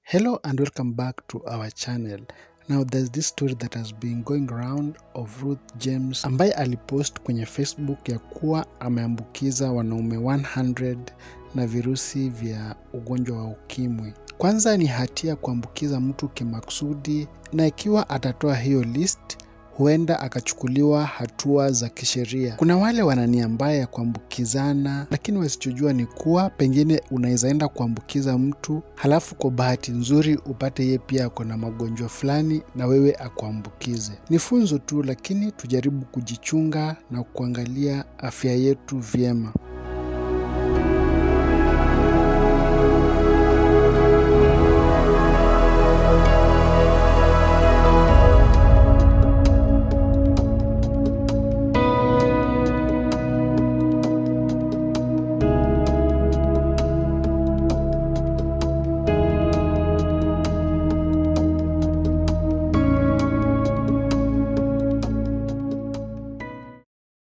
Hello and welcome back to our channel. Now there's this story that has been going around of Ruth James ambaye alipost kwenye Facebook ya kuwa ameambukiza wanaume 100 na virusi vya ugonjwa wa ukimwi. Kwanza ni hatia kuambukiza mtu kimakusudi, na ikiwa atatoa hiyo list huenda akachukuliwa hatua za kisheria. Kuna wale wana nia mbaya ya kuambukizana, lakini wasichojua ni kuwa pengine unaweza enda kuambukiza mtu halafu kwa bahati nzuri upate yeye pia ako na magonjwa fulani na wewe akuambukize. Ni funzo tu, lakini tujaribu kujichunga na kuangalia afya yetu vyema.